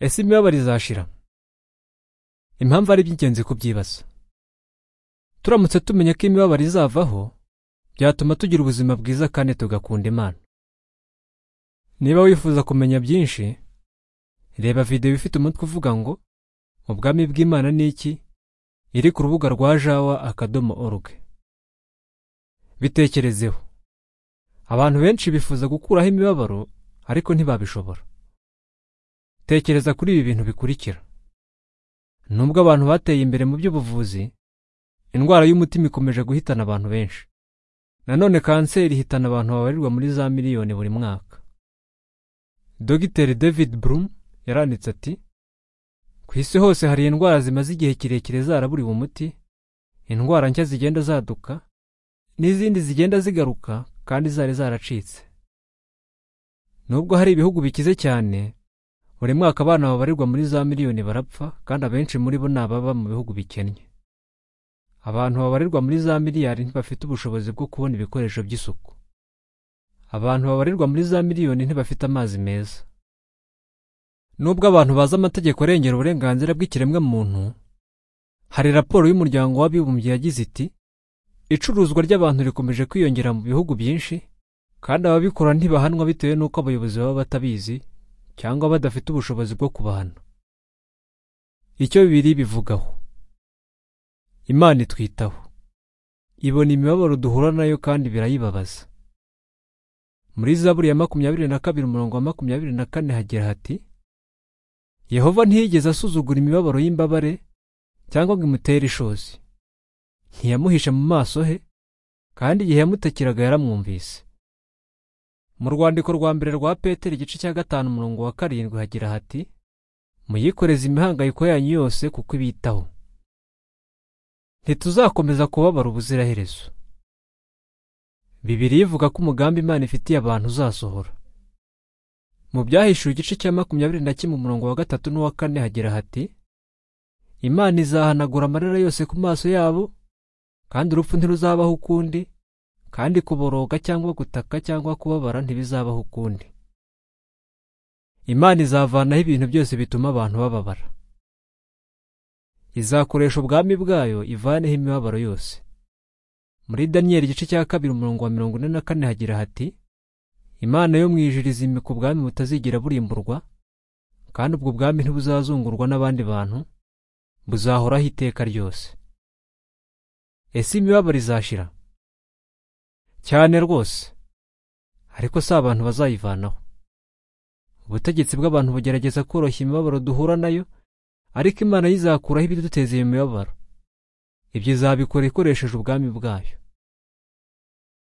ese imibabaro izashira impamvu ari iby'ingenzi kubyibaza turamutse tumenya ko imibabaro izavaho byatuma tugira ubuzima bwiza kandi tugakunda imana niba wifuza kumenya byinshi reba videwo ifite umutwe uvuga ngo ubwami bw'imana ni iki iri ku rubuga rwa jawa akadomo oruge bitekerezeho abantu benshi bifuza gukuraho imibabaro ariko ntibabishobora tekereza kuri ibi bintu bikurikira nubwo abantu bateye imbere mu by'ubuvuzi indwara y'umutima ikomeje guhitana abantu benshi nanone kanseri ihitana abantu babarirwa muri za miliyoni buri mwaka dogiteri david brum yaranditse ati ku isi hose hari indwara zimaze igihe kirekire zaraburiwe umuti indwara nshya zigenda zaduka n'izindi zigenda zigaruka kandi zari zaracitse nubwo hari ibihugu bikize cyane buri mwaka abana babarirwa muri za miliyoni barapfa kandi abenshi muri bo ni ababa mu bihugu bikennye abantu babarirwa muri za miliyari ntibafite ubushobozi bwo kubona ibikoresho by'isuku abantu babarirwa muri za miliyoni ntibafite amazi meza nubwo abantu bazi amategeko arengera uburenganzira bw'ikiremwamuntu hari raporo y'umuryango w'abibumbye yagize iti icuruzwa ry'abantu rikomeje kwiyongera mu bihugu byinshi kandi ababikora ntibahanwa bitewe n'uko abayobozi baba batabizi cyangwa badafite ubushobozi bwo kubahana icyo bibiri bivugaho imana itwitaho ibona imibabaro duhura nayo kandi birayibabaza muri zaburi ya makumyabiri na kabiri umurongo wa makumyabiri na kane hagira hati yehova ntiyigeze asuzugura imibabaro y'imbabare cyangwa ngo imutere ishozi ntiyamuhisha mu maso he kandi igihe yamutakiraga yaramwumvise mu rwandiko rwa mbere rwa peteri igice cya gatanu umurongo wa karindwi hagira hati muyikoreze imihangayiko yanyu yose kuko ibitaho ntituzakomeza kubabara ubuziraherezo bibiri ivuga ko umugambi imana ifitiye abantu uzasohora mu byahishuwe igice cya makumyabiri na kimwe umurongo wa gatatu n'uwa kane hagira hati imana izahanagura amarira yose ku maso yabo kandi urupfu ntiruzabaho ukundi kandi kuboroga cyangwa gutaka cyangwa kubabara ntibizabaho ukundi imana izavanaho ibintu byose bituma abantu bababara izakoresha ubwami bwayo ivaneho imibabaro yose muri daniyeli igice cya kabiri umurongo wa mirongo ine na kane hagira hati imana yo mu ijuru izimika ubwami butazigera burimburwa kandi ubwo bwami ntibuzazungurwa n'abandi bantu buzahoraho iteka ryose ese imibabaro izashira cyane rwose ariko si abantu bazayivanaho ubutegetsi bw'abantu bugerageza koroshya imibabaro duhura nayo ariko imana yo izakuraho ibiduteza iyo mibabaro ibyo izabikora ikoresheje ubwami bwayo